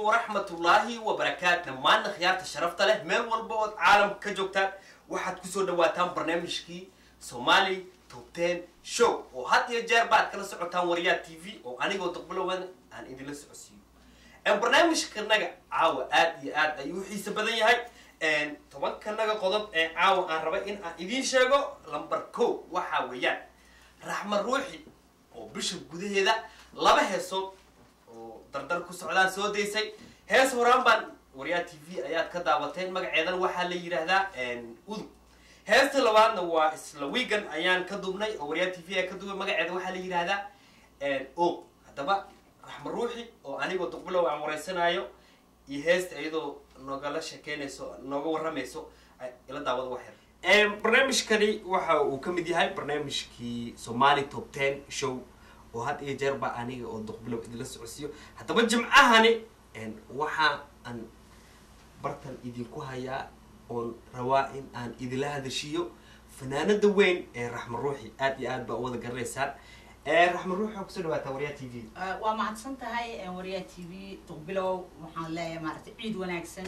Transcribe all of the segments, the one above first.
waraxmatullaahi wabarakaat dhammaanna khiyaarta sharafta leh meel walba ood caalamka ka joogtaan waxaad kusoo dhawaataan barnaamijkii somali top ten show oo had iyo jeer baad kala socotaan waryaa t v oo anigoo daqbalowan aan idinla socodsiiyo barnaamijkanaga caawa aad iyo aad ayuu u xiise badan yahay tobankanaga qodob ee caawa aan raba in aan idiin sheego lamber ko waxaa weeyaan raxma ruuxi oo bisha gudaheeda laba heesood oo dardar ku socdaan soo daysay hees horaan baan waryaa t v ayaad ka daawateen magaceedan waxaa la yidhaahdaa udug heesta labaadna waa isla wiigan ayaan ka dubnay oo waryaa t v ka dubay magaceeda waxaa la yidhaahdaa o haddaba raxma ruuxi oo anigoo duqbilow aan wareysanaayo iyo heesta iyadoo nogala sheekeynayso nooga waramayso ila daawada waxyar barnaamijkani waxa uu ka mid yahay barnaamijkii somali top ten show oo had iyo jeer baa aniga oo duqbilow idinla socodsiiyo haddaba jimcahani waxa aan bartan idinku hayaa oon rabaa in aan idinla hadashiyo fanaanada weyn ee raxma ruuxi aad iyo aad baa u wada garanaysaan raxma ruuxi waa kusoo dhawaataa waryaa t v waa mahadsan tahay waryaa t v duqbilow waxaan leeyahay maaragtay ciid wanaagsan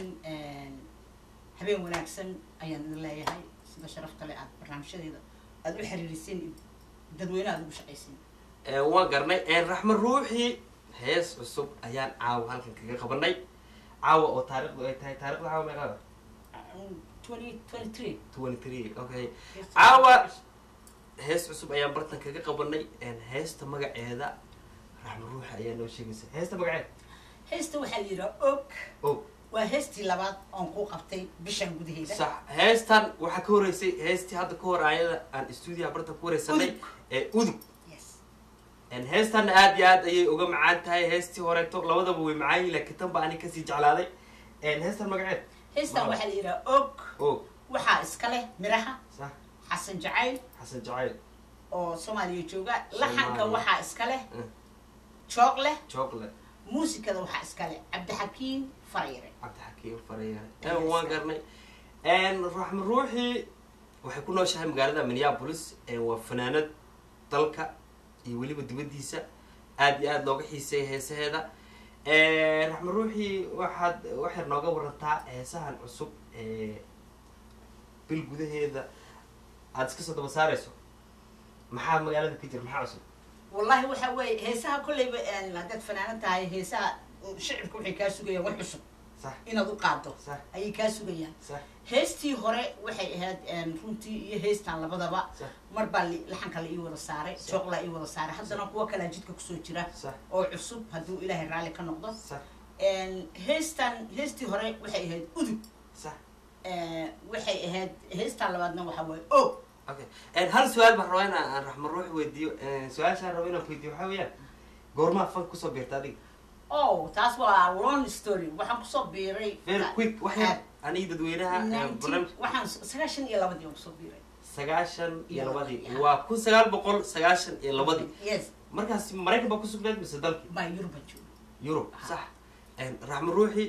habeen wanaagsan ayaan idin leeyahay sida sharafta le aad barnaamijyadeeda aada u xiriiriseen dadweyne aada ugu shaqaysiin waan garnay raxma ruuxi hees cusub ayaan caawa halkan kaga qabanay caawa oo taarikhdu ay tahay taarikhda caawa meeqaada twenty twenty three twenty three okay caawa hees cusub ayaan bartan kaga qabanay heesta magaceeda raxma ruuxi ayaa noo sheegaysa heesta magaceeda heesta waxaa la yidhaha og o waa heestii labaad oon ku qabtay bishan gudaheeda sax heestan waxaa ka horeysay heestii hadda ka hor ayada aan stuudiyaha bartan ku wareysanay Udug. ee udug yes heestanna aad iyo aad ayay uga macaan tahay heestii horeeto labadaba way macaan yihin laakiin tan ba ani kasii jeclaaday heestan magaceed heestan Waaw. waxaa la yidhaha og o waxaa iska leh miraha sax xasan jacayl xasan jacayl oo soomaaliya jooga laxanka Soomaaliya. waxaa iska leh Mm. joog leh chocolate muusikada waxaa iska leh cabdixakiin farayre cabdixakiim farayare Yes. waan garnay raxma ruuxi waxay ku nooshahay magaalada minneapolis waa fanaanad dalka iyo weliba dibadiisa aad iyo aad looga xiiseeya heesaheeda raxma ruuxi waxaad waxay nooga warantaa heesahan cusub ee bil gudaheeda aada iska soo daba saarayso maxaa magaalada ka jira maxaa cusub wallahi waxa weeye heesaha kolleyba haddaad fanaanan tahay heesaha shicibka waxay kaa sugayaan wax cusub sax inaad u qaado sax ayay kaa sugayaan sax heestii hore waxay ahayd runtii iyo heestan labadaba sax mar baa li- laxanka la ii wada saaray Sax. jooqlaa ii wada saaray haddana kuwa kalaa jidka kusoo jira sax oo cusub hadduu ilaahay raalli ka noqdo sax heestan heestii hore waxay ahayd udug sax waxay ahayd heestan labaadna waxa waaye o okay hal su-aal baan rabaa inaan aan raxma ruux weydiiyo su-aashaan raba inaan weydiiyo waxaa weeyaan goormaa fank kusoo biirta adiga o taas waa long story waxaan kusoo biiray very quick wax yar aniga dadweynaha eh, barnaamij waxaan sagaashan iyo labadii aan kusoo biiray sagaashan iyo Iyo labadii labadii, waa kun sagaal boqol sagaashan iyo labadii yes markaas maraykan baa kusugnayd mise dalkii baa yuruba jooga yurub Ah. sax raxma ruuxi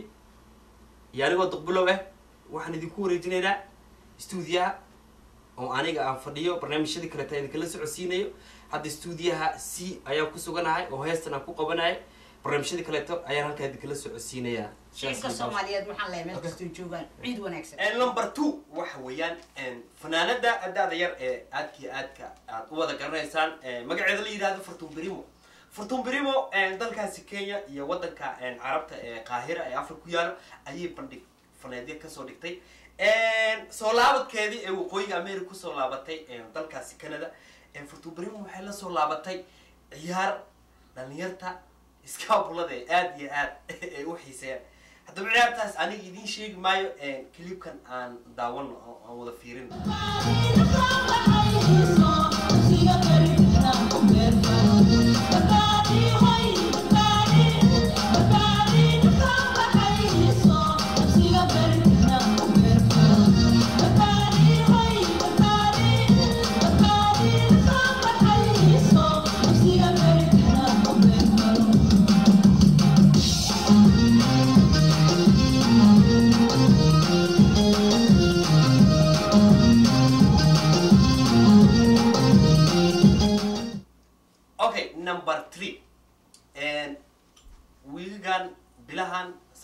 iyo anigoo duqbilow ah waxaan idinku wareejinaynaa stuudiyaha oo aniga aan fadhiyo barnaamijyadii kaleeta idinkala socodsiinayo hadda stuudiyaha c ayaan ku suganahay oo heestan aan ku qabanahay barnaamijyadii kaleeto ayaan halkaa idinkala socodsiinayaa shicibka soomaaliyeed waxaan leeyahay meel kastoo joogaan ciid wanaagsan number two waxa weeyaan fanaanada adaada yar ee aadkii aadka aad u wada garanaysaan magaceeda la yidhahdo fortun brimo fortun brimo dalkaasi kenya iyo wadanka carabta ee qaahira ee afrika ku yaalo ayay bandhig faneedya kasoo dhigtay soo laabadkeedii ee waqooyiga america kusoo laabatay dalkaasi canada fortun brimo waxay la soo laabatay ciyaar dhalinyarta iskaabulada ee aada iyo aad ay u xiiseeyaan haddaba ciyaartaas aniga idiin sheegi maayo clipkan aan daawano oo aan wada fiirin Thank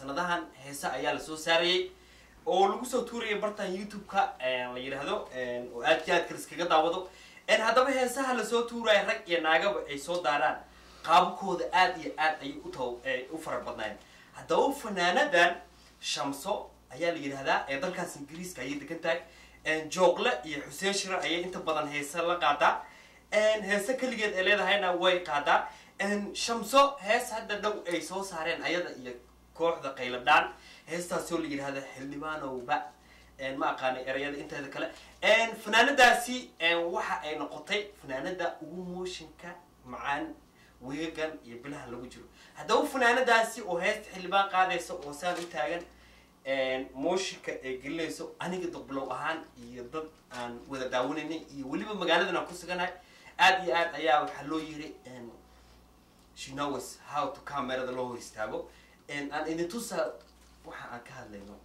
sanadahan heese ayaa lasoo saarayay oo lagu soo tuurayay bartan youtube-ka la yidhaahdo oo aad iyo aadka liskaga daawado haddaba heesaha lasoo tuuraya rag iyo naagaba ay soo daaraan qaabkooda aad iyo aad ayay ut u fara badnaayeen haddaba fanaanadan shamso ayaa la yidhahdaa ee dalkaas ingiriiska ayay degan tahay joogle iyo xuseen shira ayay inta badan heese la qaadaa heese keligeed ay leedahayna way qaadaa shamso hees hadda dhow ay soo saareen ayada iyo kooxda qayladhaan heestaasoo la yidhahda xildhibaanowba ma aqaanay erayada inteeda kale fanaanadaasi waxa ay noqotay fanaanada ugu mooshinka macaan weegan iyo bilaha lagu jiro haddaba fanaanadaasi oo heesta xildhibaan qaadaysa oo saan u taagan mooshinka ay gelinayso aniga duqbilow ahaan iyo dad aan wada daawanaynay iyo weliba magaaladan aan ku suganahay aad iyo aad ayaa waxaa loo yiri she knows how to camerada loo hor istaago aan idin tusa waxa aan ka hadlayno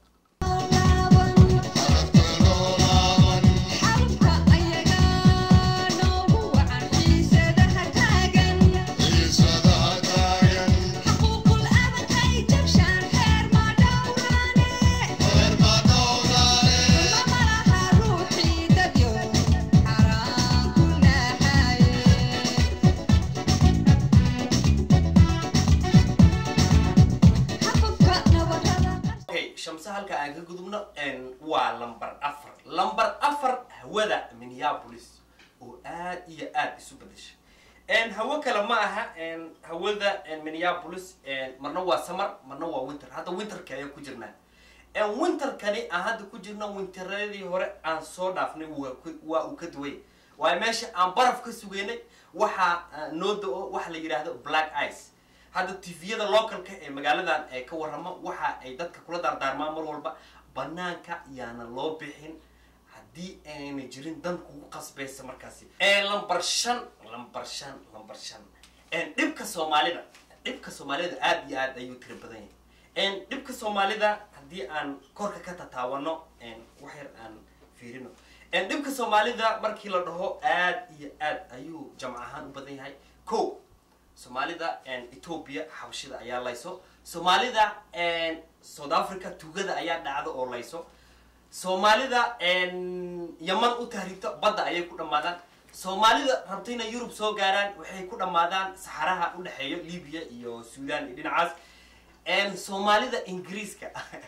shamse halka aan ka gudubno waa lamber afar lamber afar hawada minneapolis oo aad iyo aad isu bedesha hawo kale ma aha hawada minneapolis marna waa summer marna waa winter hadda winterka ayaa ku jirnaa winterkani aan hadda ku jirno winteradii hore aan soo dhaafnay waa uu ka duway waayo meesha aan baraf ka sugeynay waxaa noo da-o waxa la yidhaahdo black ice hadda tviyada localka ee magaaladan ee ka warrama waxa ay dadka kula daardaarmaan mar walba banaanka yaana loo bixin haddii ayna jirin dan kugu qasbaysa markaasi lamber shan lamber shan lamber shan dhibka soomaalida dhibka soomaalida aad iyo aad ayuu tira badan yahay dhibka soomaalida haddii aan korka ka tataawano wax yar aan fiirino dhibka soomaalida markii la dhaho aad iyo aad ayuu jamc ahaan u badan yahay ko soomaalida ethoobia xabashida ayaa layso soomaalida south africa tugada ayaa dhacda oo layso soomaalida yaman u tahriibto badda ayay ku dhammaadaan soomaalida rabta inay yurub soo gaaraan waxay ku dhammaadaan saxaraha u dhexeeyo libya iyo sudan iyo dhinacaas soomaalida ingiriiska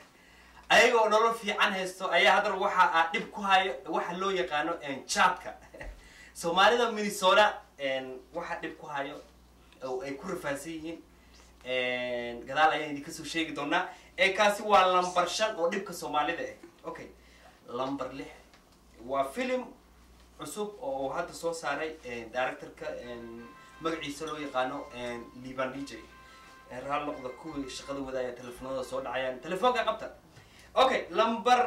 ayagoo nolol fiican haysto ayaa haddana waxa a dhib ku hayo waxa loo yaqaano jaadka soomaalida minnesota waxa dhib ku hayo oo ay ku rafaansan yihiin gadaal ayaan idin kasoo sheegi doonaa kaasi waa lamber shan oo dhibka soomaalida ah okay lamber lix waa film cusub oo hadda soo saaray directorka magaciisa loo yaqaano liban dj raal noqda kuwii shaqada wadaaya telefoonada soo dhacayaan telefoonka qabta okay lamber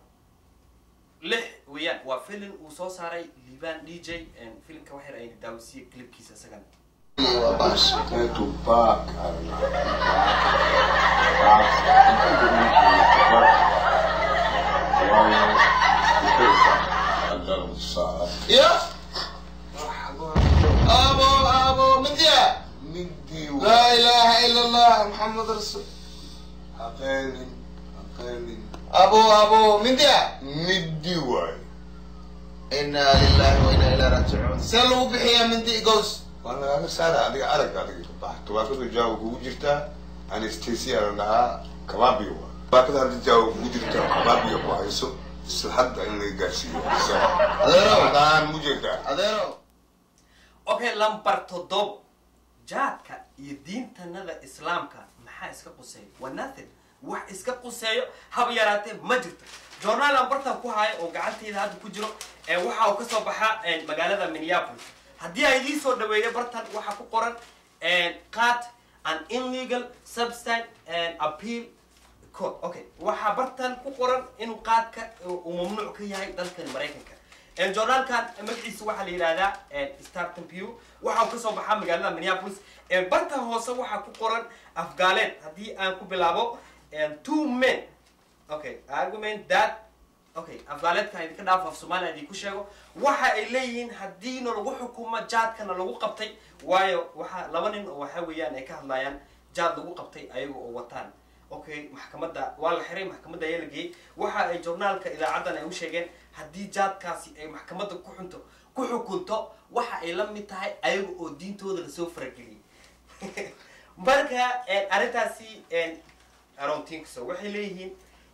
lix weeyaan waa film uu soo saaray liban d j filmka waxyar ay daawisiye clipkiisa isagana Basi kwetu paka يا ابو ابو مديا midi لا اله الا الله محمد رسول aqeenin aqeenin ابو ابو مديا midi waay انا لله وانا اليه راجعون سلوا بحيا من دي جوز waa lagaaga saara adiga arag adiga bax tubaakada jaawa kugu jirtaa anestesia la dhahaa kabaabiga waa tubaakada hadda jaawa kugu jirtaa kabaabiga ku hayso isla hadda in laga gaarsiiyo adeero daan mujeedaa adeero okay lamber toddoba jaadka iyo diintanada islaamka maxaa iska quseeya waa nothing wax iska quseeyo haba yaraatee ma jirto journaal aan bartan ku hayo oo gacanteyda hadda ku jiro waxa uu kasoo baxaa magaalada minneapolis haddii aan idiin soo dhaweeyo bartan waxaa ku qoran qat an illegal substance and appeal code okay waxaa bartan ku qoran inuu qaadka uu mamnuuc ka yahay dalkani maraykanka journaalkan magaciisa waxaa la yidhahdaa starton pew waxa uu kasoo baxaa magaalada minneapolis barta hoose waxaa ku qoran afgaaleed haddii aan ku bilaabo two men okay argument that okay afgaaleedkan idinka dhaaf af soomaaliya idinku sheego waxa ay leeyihiin haddiina lagu xukumo jaadkana lagu qabtay waayo waxa laba nin oo waxa weeyaan ay ka hadlayaan jaad lagu qabtay ayaga oo wataan okay maxkamadda waa la xiray maxkamadda ayaa la geeyey waxa ay journaalka idaacaddan ay u sheegeen haddii jaadkaasi ay maxkamadda ku xunto ku xukunto waxa ay la mid tahay ayaga oo diintooda lasoo farageliyey marka arrintaasi arountinkaso waxay leeyihiin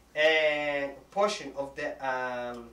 portion of the um,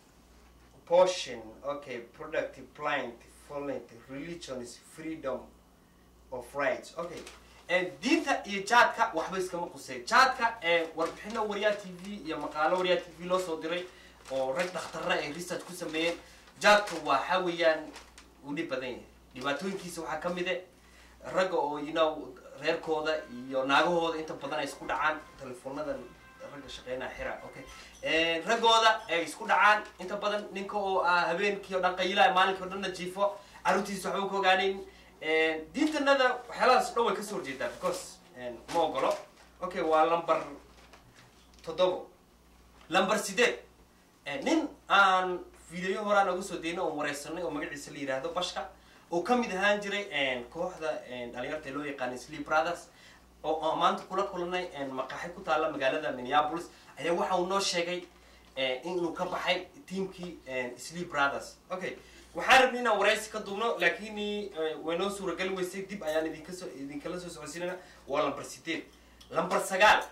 portion okay productive blind violent religion is freedom of rights okay diinta iyo jaadka waxba iskama qusay jaadka warbixino waryaa t v iyo maqaalo waryaa t v loo soo diray oo rag dhakhtarra ay research ku sameeyeen jaadka waxa weeyaan uu dhib badan yahay dhibaatooyinkiisa waxaa kamid e ragga oo you know reerkooda iyo naagahooda inta badan ay isku dhacaan telefoonada ragga shaqeynaa xira okay raggooda ay isku dhacaan inta badan ninka oo ah habeenkii o dhan qayilaya maalinkii o dhanna jiifo carruurtiisa waxba ka ogaaneyn diintanada waxyaalahaas dhan way kasoo horjeedaa because ma ogolo okay waa lumber toddobo lumber sideed nin aan videoyo horaan oga soo deyna oon wareysanay oo magaciisa la yidhaahdo bashka oo kamid ahaan jiray kooxda dhalinyarta loo yaqaanay sleep brothers oo maanta kula kulanay maqaaxi ku taala magaalada minneapolis ayaa waxa uu noo sheegay inuu ka baxay teamkii sleep brothers okay waxaan rabnay inaan waraysi ka duubno laakiin way noo suuragali weysay dib ayaan idinkasoo idinkala soo socodsiinana waa lamber sideed lamber sagaal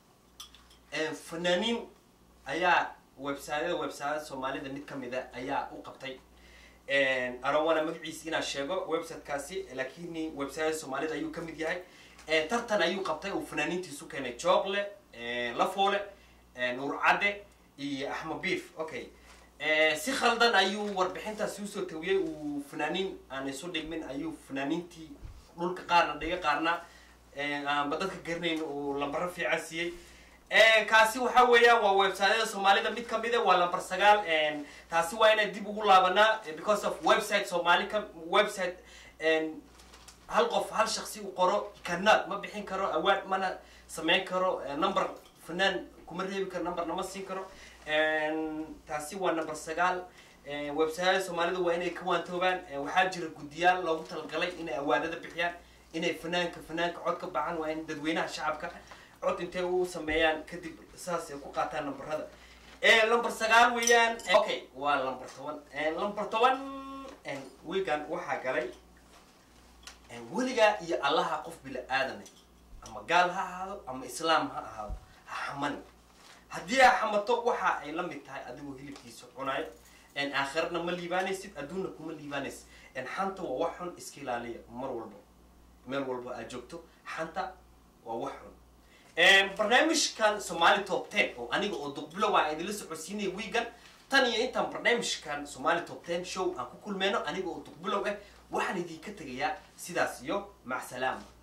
fanaaniin ayaa websiteyada websiteyada soomaalida mid kamida ayaa u qabtay arowana magaciisa inaan sheego websitekaasi laakiin websiteyada soomaalida ayuu kamid yahay tartan ayuu qabtay uu fanaaniintiisu keenay joogle lafoole nuur cadde iyo axmed beef okay si khaldan ayuu warbixintaasi usoo tawiyey uu fanaaniin aan isu dhigmin ayuu fanaaniintii dhulka qaarna dhiga qaarna aanba dadka garanayn uu lambaro fiican siiyey kaasi waxa weeyaan waa websiteyada soomaalida mid kamida waa lamber sagaal taasi waa inay dib ugu laabanaa because of website soomaali ka website hal qof hal shaksi u qoro kanaad ma bixin karo awaad mana samayn karo number fanaan kuma reebi karo number nama siin karo taasi waa number sagaal websiteyada soomaalida waa inay ka waantoobaan waxaa jira guddiyaal loogu talagalay inay awaadada bixiyaan inay fanaanka fanaanka cod ka baxan waa in dadweynaha shacabka cod intay u sameeyaan kadib saas ay ku qaataan numberada number sagaal weeyaan okay waa number toban number toban wigan waxaa galay weligaa iyo allaha qof bila aadane ama gaal ha ahaado ama islaam ha ahaado ha xamani haddii aa xamato waxa ay la mid tahay adigoo hilibkiisa cunayo aakhirana ma liibaanaysid adduunna kuma liibaanaysid xanta waa wax xun iska ilaaliya mar walba meel walba aad joogto xanta waa wax xun barnaamijkan somali top ten oo aniga oo duqbilow aan idinla socodsiinaya wiigan tan iyo intaan barnaamijkan somali top ten show aan ku kulmeyno aniga oo duqbilow ah waxaan idinka tegayaa sidaas iyo macsalaama